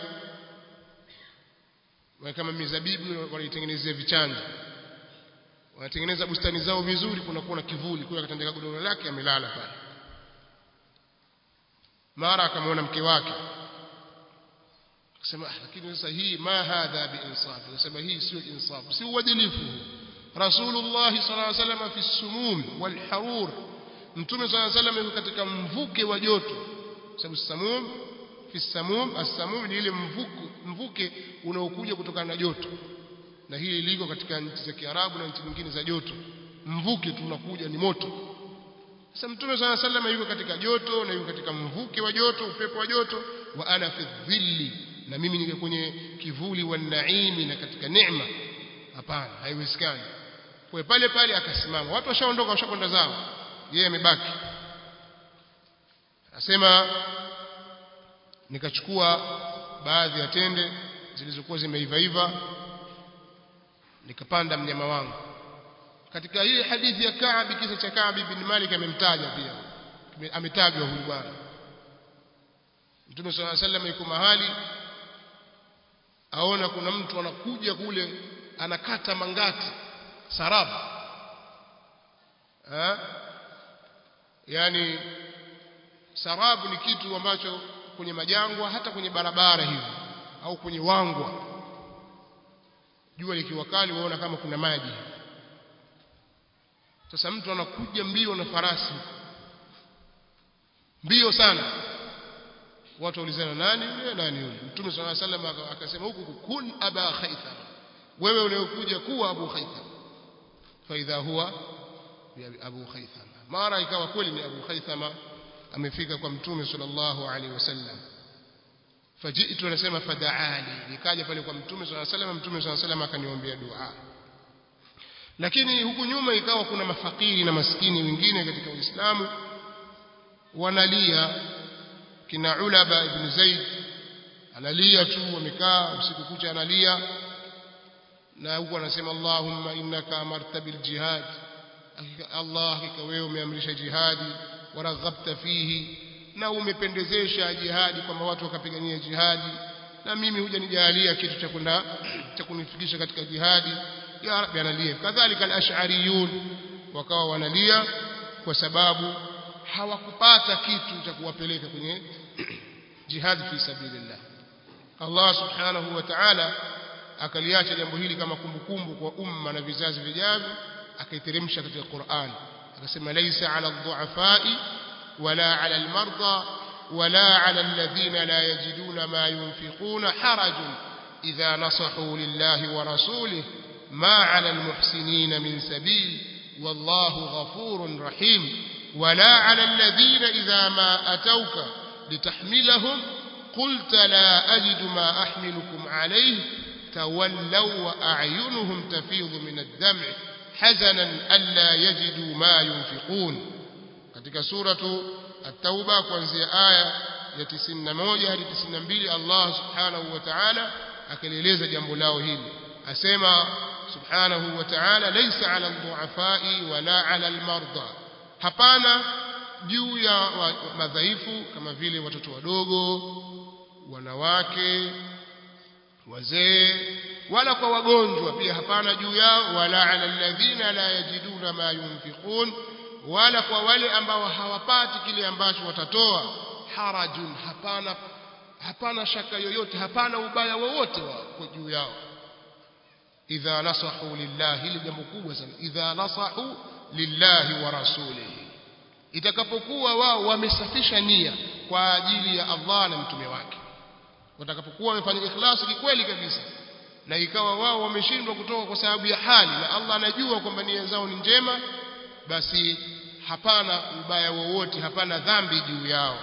kama mizabibu wanaitengenezea vichanja wanatengeneza bustani zao vizuri kuna kuwa na kivuli kwa akatandika godoro lake amelala pale mara akamwona mke wake akasema lakini sasa hii ma hadha biinsaf akasema hii sio insaf si uadilifu rasulullah sallallahu alaihi wasallam fi sumum wal harur mtume sallallahu alaihi wasallam katika mvuke wa joto sababu samum fi samum as-samum ni ile mvuke mvuke unaokuja kutokana na joto na hili liko katika nchi za Kiarabu na nchi nyingine za joto mvuke tu unakuja ni moto sasa mtume swalla sallam yuko katika joto na yuko katika mvuke wa joto upepo wa joto wa ana fi dhilli na mimi niko kwenye kivuli wa naimi na katika neema hapana haiwezekani kwa pale pale akasimama watu washaondoka washakwenda zao yeye amebaki asema nikachukua baadhi ya tende zilizokuwa zimeivaiva nikapanda mnyama wangu katika hii hadithi ya Ka'b kisa cha Ka'b bin Malik amemtaja pia ametajwa huyu bwana Mtume صلى الله عليه وسلم yuko mahali aona kuna mtu anakuja kule anakata mangati sarabu ha? yani sarabu ni kitu ambacho kwenye majangwa hata kwenye barabara hivi au kwenye wangwa jua likiwa kali waona kama kuna maji sasa mtu anakuja mbio na farasi mbio sana watu waulizana nani yule nani yule mtume swalla sallam akasema huku kun aba khaytham wewe unayokuja kuwa abu khaytham fa idha huwa abu khaytham mara ikawa kweli ni abu khaythama amefika kwa mtume sallallahu alaihi wasallam fajitu anasema fadaali nikaja pale kwa mtume swalla sallam mtume swalla sallam akaniombea dua lakini huku nyuma ikawa kuna mafakiri na maskini wengine katika Uislamu wanalia kina Ulaba ibn Zaid analia tu wamekaa usiku kucha analia na huku anasema Allahumma innaka amarta bil jihad Allah hakika wewe umeamrisha jihadi waraghabta fihi na umependezesha jihadi kwamba watu wakapigania jihadi na mimi huja nijalia kitu cha kwenda cha kunifikisha katika jihadi ya rabbi analia kadhalika al-ash'ariyun wakawa wanalia kwa sababu hawakupata kitu cha kuwapeleka kwenye jihad fi sabilillah Allah subhanahu wa ta'ala akaliacha jambo hili kama kumbukumbu kwa umma na vizazi vijavyo akaiteremsha katika Qur'an akasema laysa 'ala ad-du'afa'i wala 'ala al-marda wala 'ala alladhina la yajiduna ma yunfiquna harajun idha nasahu lillahi wa rasulihi ما على المحسنين من سبيل والله غفور رحيم ولا على الذين إذا ما أتوك لتحملهم قلت لا أجد ما أحملكم عليه تولوا وأعينهم تفيض من الدمع حزنا ألا يجدوا ما ينفقون katika suratu at-tauba kuanzia aya ya 91 hadi 92 Allah subhanahu wa ta'ala akalieleza jambo lao hili asema subhanahu wa ta'ala laysa 'ala ad-du'afa'i wala 'ala al-marda hapana juu ya madhaifu kama vile watoto wadogo wanawake wazee wala kwa wagonjwa pia hapana juu yao wala 'ala alladhina la yajiduna ma yunfiqun wala kwa wale ambao hawapati kile ambacho watatoa harajun hapana hapana shaka yoyote hapana ubaya wowote wa juu yao idha nasahu lillahi hili jambo kubwa sana idha nasahu lillahi wa rasulihi itakapokuwa wao wamesafisha nia kwa ajili ya Allah na mtume wake watakapokuwa wamefanya ikhlasi kikweli kabisa na ikawa wao wameshindwa kutoka kwa sababu ya hali na Allah anajua kwamba nia zao ni njema basi hapana ubaya wowote hapana dhambi juu yao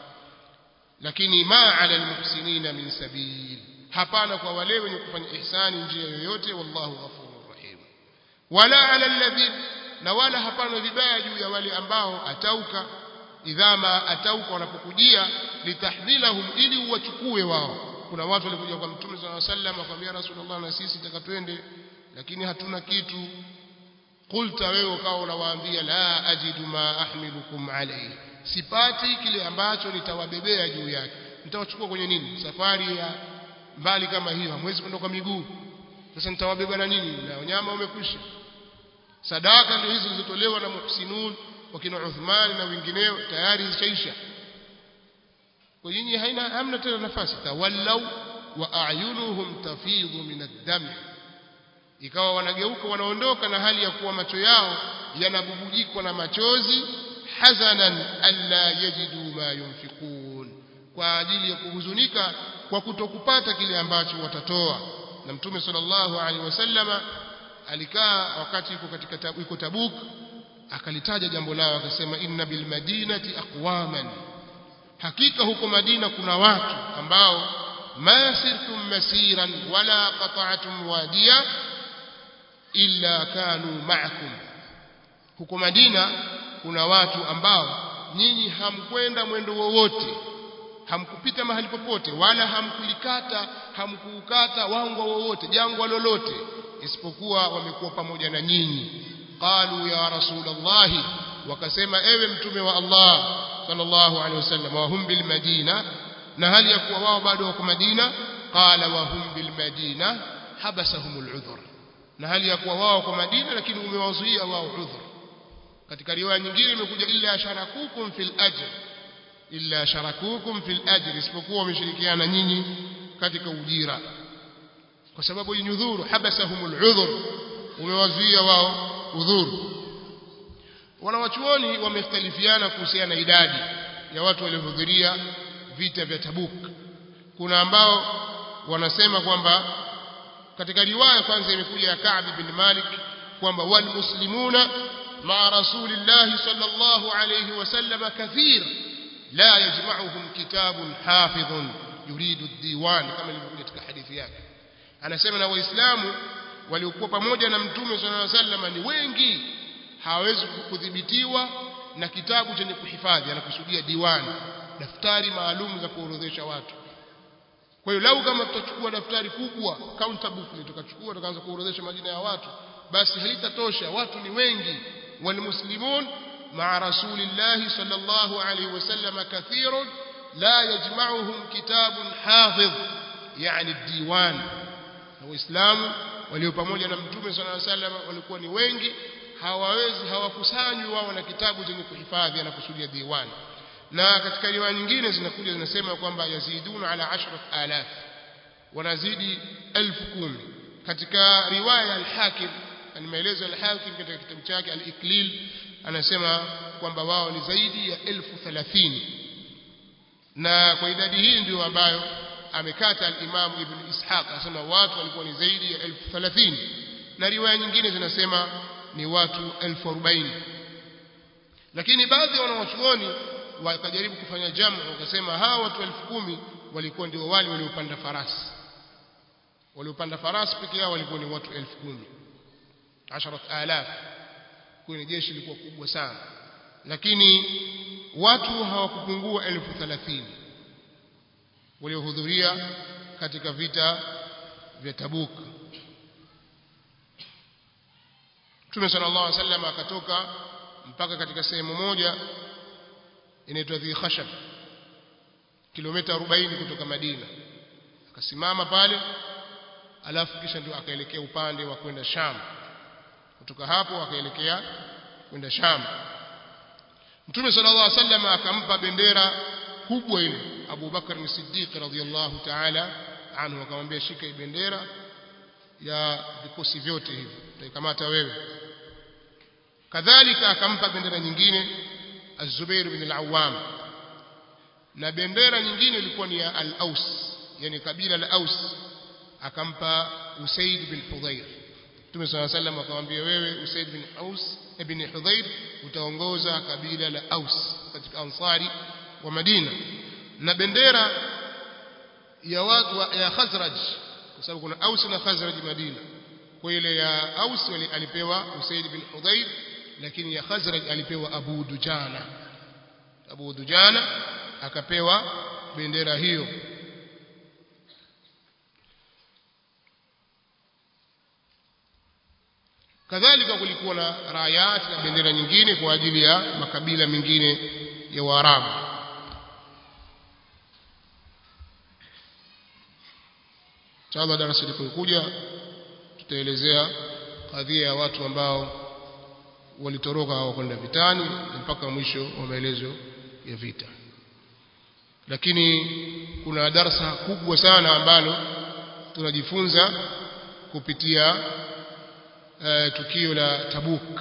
lakini ma ala almuhsinina min sabil hapana kwa wale wenye kufanya ihsani njia yoyote wallahu ghafurur rahim wala ala alladhin na wala hapana vibaya juu ya wale ambao atauka idhama atauka wanapokujia litahmilahum ili uwachukue wao kuna watu walikuja kwa mtume sallallahu alaihi wasallam akamwambia rasulullah na sisi taka twende lakini hatuna kitu qulta wewe ukawa unawaambia la ajidu ma ahmilukum alayhi sipati kile ambacho nitawabebea juu yake nitawachukua kwenye nini safari ya mbali kama hiyo hamwezi kwenda kwa miguu sasa nitawabeba na nini na wanyama umekwisha sadaka ndio hizo zilizotolewa na muhsinun wakina Uthman na wengineo tayari zishaisha kwa nyinyi haina hamna tena nafasi tawallau wa a'yunuhum tafidhu min ad-dam ikawa wanageuka wanaondoka na hali ya kuwa macho yao yanabubujikwa na machozi hazanan alla yajidu ma yunfiqun kwa ajili ya kuhuzunika kwa kutokupata kile ambacho watatoa na mtume sallallahu alaihi wasallama alikaa wakati yuko katika tabu, yuko Tabuk akalitaja jambo lao akasema inna bil madinati aqwaman hakika huko Madina kuna watu ambao ma sirtum masiran wala qata'tum wadiya illa kanu ma'akum huko Madina kuna watu ambao nyinyi hamkwenda mwendo wowote hamkupita mahali popote wala hamkulikata hamkuukata wangwa wowote jangwa lolote isipokuwa wamekuwa pamoja na nyinyi qalu ya rasulullah wakasema ewe mtume wa Allah sallallahu alaihi wasallam wa hum bil madina na hali ya kuwa wao bado wako Madina qala wa hum bil madina habasahumul udhur na hali ya kuwa wao wako Madina lakini umewazuia wao udhur katika riwaya nyingine imekuja illa sharakukum fil ajr illa sharakukum fil ajr isipokuwa wameshirikiana nyinyi katika ujira kwa sababu hii udhuru habasahumul udhur umewazuia wao udhuru wanawachuoni wamekhtalifiana kuhusiana na idadi ya watu waliohudhuria vita vya Tabuk kuna ambao wanasema kwamba katika riwaya kwanza imekuja ya Ka'b bin Malik kwamba wal muslimuna ma rasulillah sallallahu alayhi wasallam kathir la yajma'uhum kitabun hafidhun yuridu ad-diwan kama ilivyokuja katika hadithi yake anasema na waislamu waliokuwa pamoja na mtume sallallahu alayhi wasallam ni wengi hawawezi kudhibitiwa na kitabu chenye kuhifadhi anakusudia diwani daftari maalum za kuorodhesha watu kwa hiyo lau kama tutachukua daftari kubwa counter book tukachukua tukaanza kuorodhesha majina ya watu basi halitatosha watu ni wengi walmuslimun ma'a rasulillahi sallallahu alayhi wasallam kathirun la yajma'uhum kitabun hafidh yani diwan na waislamu walio pamoja na mtume sallallahu alayhi wasallam walikuwa ni wengi hawawezi hawakusanywi wao na kitabu chenye kuhifadhi anakusudia diwani na katika riwaya nyingine zinakuja zinasema kwamba yaziduna ala ashrat alaf wanazidi elfu kumi katika riwaya al-Hakim ni maelezo al-Hakim katika kitabu chake al-Iklil anasema kwamba wao ni zaidi ya elfu thalathini na kwa idadi hii ndio ambayo amekata al-Imam Ibn Ishaq anasema watu walikuwa ni zaidi ya elfu thalathini na riwaya nyingine zinasema ni watu elfu arobaini lakini baadhi ya wanawachuoni wakajaribu kufanya jamu wakasema hawa watu elfu kumi walikuwa ndio wale waliopanda farasi waliopanda farasi peke yao walikuwa ni watu elfu kumi asharat alaf kwa ni jeshi lilikuwa kubwa sana lakini watu hawakupungua elfu thelathini waliohudhuria katika vita vya Tabuk Mtume sallallahu alaihi wasallam akatoka mpaka katika sehemu moja inaitwa Dhi Khashab kilomita 40 kutoka Madina akasimama pale alafu kisha ndio akaelekea upande wa kwenda Sham kutoka hapo akaelekea kwenda Sham Mtume sallallahu alaihi wasallam akampa bendera kubwa ile Abu Bakar as-Siddiq radhiyallahu ta'ala anhu akamwambia shika hii bendera ya vikosi vyote hivi utaikamata wewe kadhalika akampa bendera nyingine Az-Zubair bin al-Awwam na bendera nyingine ilikuwa ni ya Al-Aus yani kabila la Aus akampa Usaid bin Hudhair Mtume صلى الله عليه وسلم akamwambia wewe Usaid bin Aus ibn Hudhair utaongoza kabila la Aus katika Ansari wa Madina na bendera ya watu ya Khazraj kwa sababu kuna Aus na Khazraj Madina kwa kwa ile ya Aus alipewa Usaid bin Hudayr lakini ya Khazraj alipewa Abu Dujana Abu Dujana akapewa bendera hiyo kadhalika kulikuwa na rayat na bendera nyingine kwa ajili ya makabila mengine ya Waarabu inshallah darasa lilipokuja tutaelezea kadhia ya watu ambao walitoroka hawakwenda vitani mpaka mwisho wa maelezo ya vita lakini kuna darasa kubwa sana ambalo tunajifunza kupitia uh, tukio la Tabuk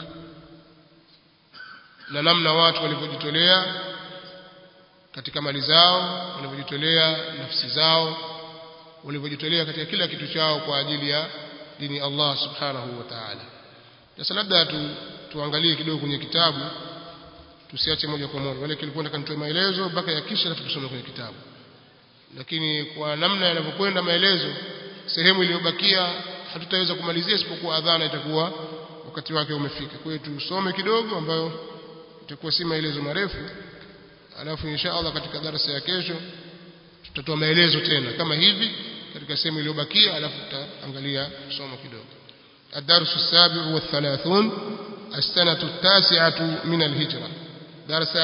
na namna watu walivyojitolea katika mali zao walivyojitolea nafsi zao walivyojitolea katika kila kitu chao kwa ajili ya dini Allah subhanahu wa ta'ala sasa labda tu, tuangalie kidogo kwenye kitabu tusiache moja kwa moja wale kilikuwa nataka nitoe maelezo mpaka ya kisha alafu tusome kwenye kitabu lakini kwa namna yanavyokwenda maelezo sehemu iliyobakia hatutaweza kumalizia isipokuwa adhana itakuwa wakati wake umefika kwa hiyo tusome kidogo ambayo itakuwa si maelezo marefu alafu insha Allah katika darasa ya kesho tutatoa maelezo tena kama hivi katika sehemu iliyobakia alafu tutaangalia somo kidogo الدرس السابع والثلاثون السنة التاسعة من الهجرة درس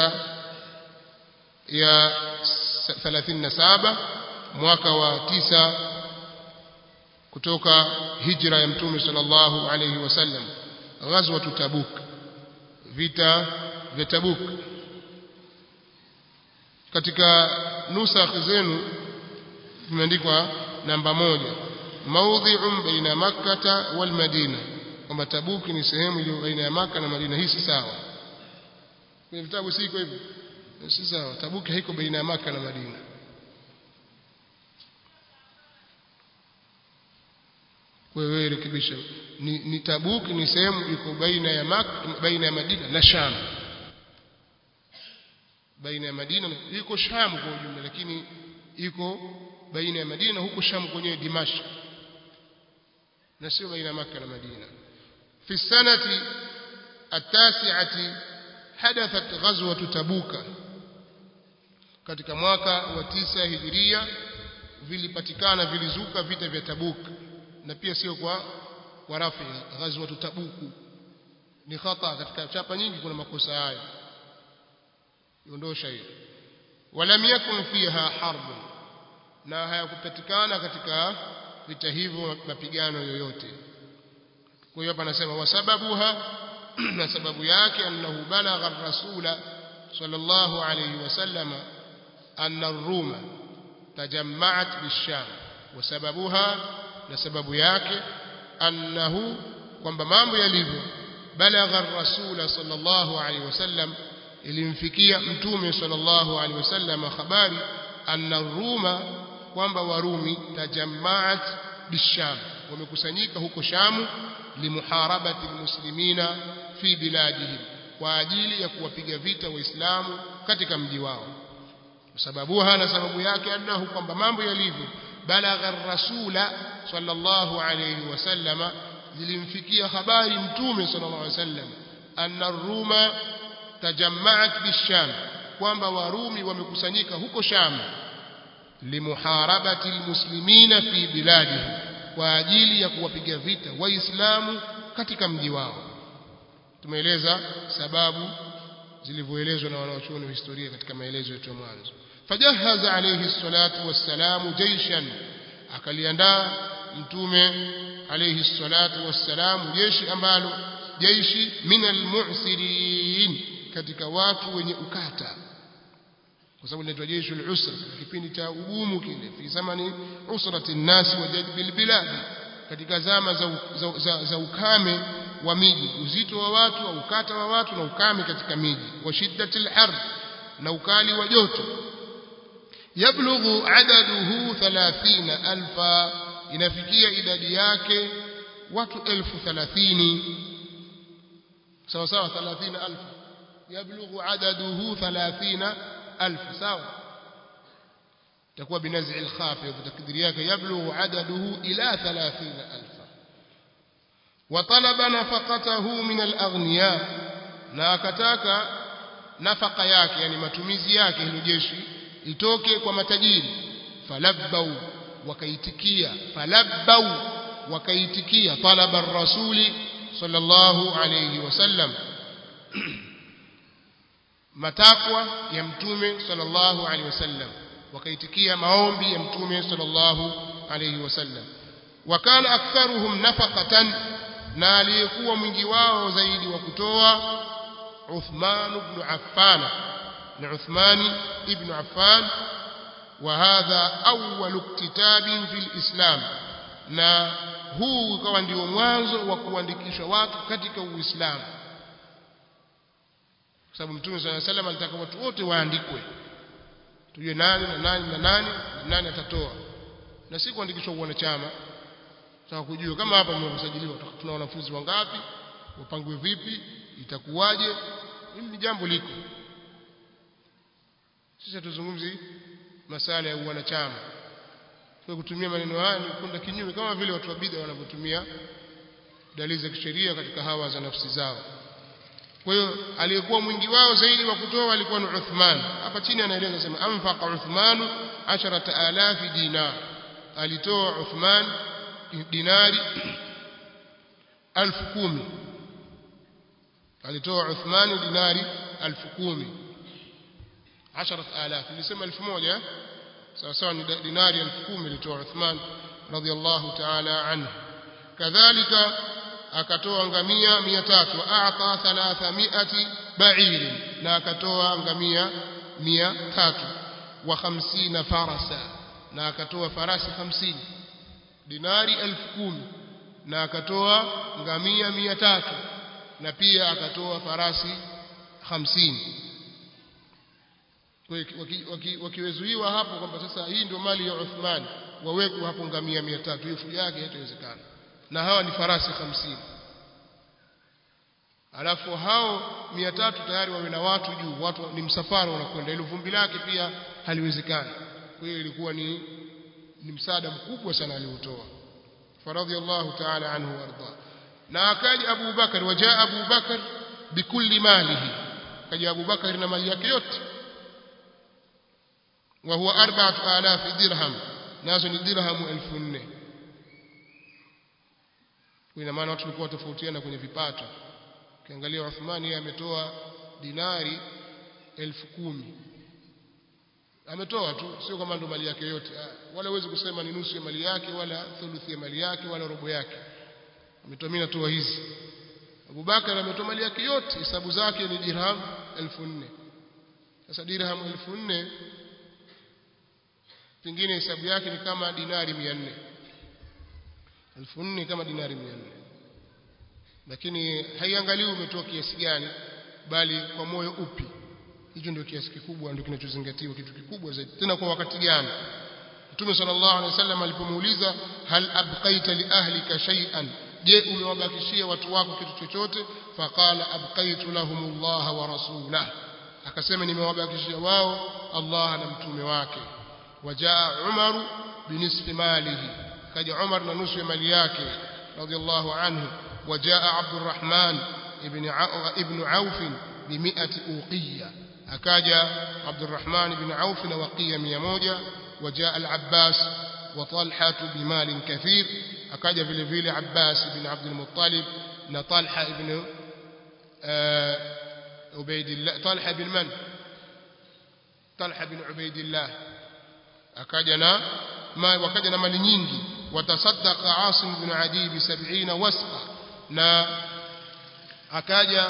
يا ثلاثين سابة mwaka wa tisa kutoka hijra ya mtume sallallahu alayhi wasallam ghazwatu tabuk vita vya tabuk katika nusakh zenu imeandikwa namba moja maudhi'un baina makkata wal madina kwamba tabuk ni sehemu iliyo baina ya maka na madina hii si sawa kwenye vitabu si iko hivyo si sawa tabuk haiko baina ya maka na madina wewe rekebisha ni, ni tabuk ni sehemu iko baina ya maka baina ya madina na sham baina ya madina iko sham kwa ujumla lakini iko baina ya madina na huko sham kwenyewe dimashq na sio baina maka na madina fi sanati التاسعة حدثت غزوة تبوك katika mwaka wa tisa hijiria vilipatikana vilizuka vita vya Tabuk na pia sio kwa kwa rafi ghazwa Tabuku ni khata katika chapa nyingi kuna makosa hayo iondosha hiyo walam yakun fiha harb na hayakupatikana katika vita hivyo mapigano yoyote kwa hiyo hapa anasema wasababuha na sababu yake annahu balagha ar-rasula sallallahu alayhi wasallam anna ar-ruma tajamma'at bish-sham wasababuha na sababu yake annahu kwamba mambo yalivyo balagha ar-rasula sallallahu alayhi wasallam ilimfikia mtume sallallahu alayhi wasallam habari anna ar-ruma kwamba warumi tajamma'at bish-sham wamekusanyika huko shamu limuharabati almuslimina fi biladihim kwa ajili ya kuwapiga vita waislamu katika mji wao sababuha na sababu yake annahu kwamba mambo yalivyo balagha ar-rasula sallallahu alayhi wasallama zilimfikia habari mtume sallallahu alayhi wasallam anna ar-ruma tajamma'at bisham kwamba warumi wamekusanyika huko sham limuharabati almuslimina fi biladihim kwa ajili ya kuwapiga vita waislamu katika mji wao tumeeleza sababu zilivyoelezwa na wanawachuoni wa historia katika maelezo yetu ya mwanzo fajahaza alayhi salatu wassalamu jaishan akaliandaa mtume alayhi salatu wassalamu jeshi ambalo jeishi min almu'sirin katika watu wenye ukata kwa sababu linaitwa jeshi al-usra kipindi cha ugumu kile fi zamani usrati nasi wa jadbil bilad katika zama za, za, za, za ukame wa miji uzito wa watu au ukata wa watu na ukame katika miji wa shiddatil har na ukali wa joto yablughu adaduhu 30000 inafikia idadi yake watu elfu thalathini sawa sawa 30000 yablughu adaduhu 30000 sawa تكون بنزع الخافض تقدير yake يبلغ عدده إلى 30000 وطلب نفقته من الأغنياء na akataka nafaka yake yani matumizi yake hilo jeshi itoke kwa matajiri falabbau wakaitikia falabbau wakaitikia talaba ar-rasuli sallallahu alayhi wasallam matakwa ya mtume sallallahu alayhi wasallam wakaitikia maombi ya mtume sallallahu alayhi wasallam wakana aktharuhum nafaqatan na aliyekuwa mwingi wao zaidi wa kutoa Uthman ibn Affan ni Uthman ibn Affan وهذا أول اكتتاب في الإسلام na huu ukawa ndio mwanzo wa kuandikisha watu katika Uislamu kwa sababu Mtume صلى الله عليه وسلم alitaka watu wote waandikwe tujue nani na nani na nani na nani atatoa na si kuandikishwa wanachama tunataka kujua kama hapa mmesajiliwa tuna wanafunzi wangapi wapangwe vipi itakuwaje hili ni jambo liko sisi tuzungumzi masala ya wanachama kwa kutumia maneno haya ni kwenda kinyume kama vile watu wa bid'a wanavyotumia dalili za kisheria katika hawa za nafsi zao kwa hiyo aliyekuwa mwingi wao zaidi wa kutoa alikuwa ni Uthman hapa chini anaeleza sema anfaqa Uthman 10000 dinar alitoa Uthman dinari 10000 alitoa Uthman dinari 10000 10000 nilisema 1000 sawa sawa ni dinari 10000 alitoa Uthman radhiallahu ta'ala anhu kadhalika akatoa ngamia 300 aata 300 ba'ir na akatoa ngamia 300 wa 50 farasa na akatoa farasi 50 dinari 10000 na akatoa ngamia 300 na pia akatoa farasi 50 wakiwezuiwa hapo kwamba sasa hii ndio mali ya Uthman wawekwe hapo ngamia 300 hiyo fujo yake haitawezekana na hawa ni farasi 50 alafu hao 300 tayari wawe na watu juu watu ni msafara unakwenda ile vumbi lake pia haliwezekani kwa hiyo ilikuwa ni ni msaada mkubwa sana aliotoa faradhiallahu ta'ala anhu warda na akaja Abu Bakar wajaa Abu Bakar bikulli malihi kaja Abu Bakar na mali yake yote wa huwa 4000 dirham nazo ni dirham 1400 ina maana watu walikuwa tofautiana kwenye vipato ukiangalia Uthmani yeye ametoa dinari 10000 ametoa tu sio kama ndo mali yake yote wala huwezi kusema ni nusu ya mali yake wala thuluthi ya mali yake wala robo yake ametoa mimi natoa hizi Abubakar ametoa mali yake yote hesabu zake ni dirham 1400 sasa dirham 1400 pengine hesabu yake ni kama dinari 400 1400 kama dinari 400 lakini haiangalii umetoa kiasi gani bali kwa moyo upi hicho ndio kiasi kikubwa ndio kinachozingatiwa kitu kikubwa zaidi tena kwa wakati gani Mtume sallallahu alaihi wasallam alipomuuliza hal abqaita li ahlika shay'an je umewabakishia watu wako kitu chochote faqala abqaitu lahumullah wa rasulah akasema nimewabakishia wao Allah na mtume wake wajaa Umar binisfi malihi kaja Umar na nusu ya mali yake radiyallahu anhu wajaa Abdurrahman ibn ibn Auf بمئة أوقية أكاجا عبد الرحمن بن عوف وقية ميموجة وجاء العباس وطلحة بمال كثير أكاجا في الفيل عباس بن عبد المطلب نطلحة بن عبيد الله طلحة بن من طلحة بن عبيد الله أكاجنا ما وكاجنا مال nyingi وتصدق عاصم بن عدي بسبعين وسقا na akaja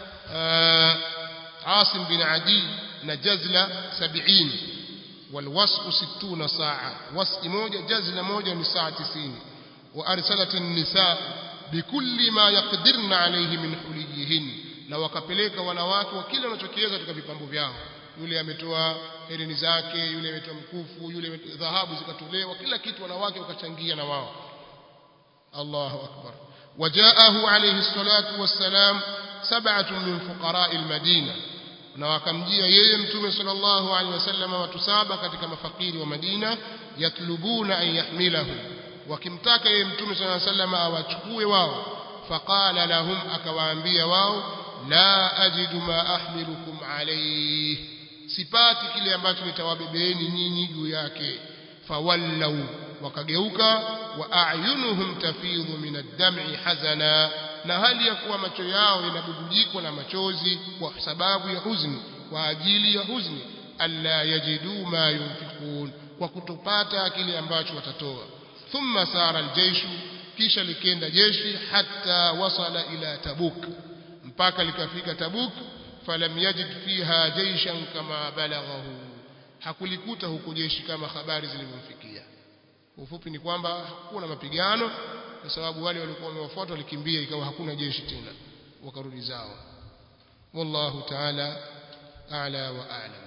عاصم بن عدي نجزلة سبعين والوسق ستون ساعة وسق موجة جزلة موجة من ساعة تسين وأرسلت النساء بكل ما يقدرن عليه من حليهن na wakapeleka wanawake wa kile wanachokiweza katika vipambo vyao yule ametoa herini zake yule ametoa mkufu yule dhahabu zikatolewa kila kitu wanawake wakachangia na wao Allahu akbar wajaahu alayhi salatu wassalam sab'atun min fuqara'i al-Madina na wakamjia yeye mtume sallallahu alaihi wasallam watu saba katika mafakiri wa Madina yatlubuna an yahmilahu wakimtaka yeye mtume sallallahu alaihi wasallam awachukue wao faqala lahum akawaambia wao la ajidu ma ahmilukum alayhi sipati kile ambacho nitawabebeeni nyinyi juu yake fawallau wakageuka wa a'yunuhum tafidhu min ad-dam'i hazana na hali ya kuwa macho yao yanabubujikwa na machozi kwa sababu ya huzuni kwa ajili ya huzuni alla yajidu ma yunfikun kwa kutopata kile ambacho watatoa thumma sara aljayshu kisha likenda jeshi hatta wasala ila tabuk mpaka likafika tabuk falam yajid fiha jayshan kama balaghahu hakulikuta huko jeshi kama habari zilivyomfikia ufupi ni kwamba hakuna mapigano kwa sababu wale walikuwa wamewafuata walikimbia ikawa hakuna jeshi tena wakarudi zao wallahu ta'ala a'la wa a'lam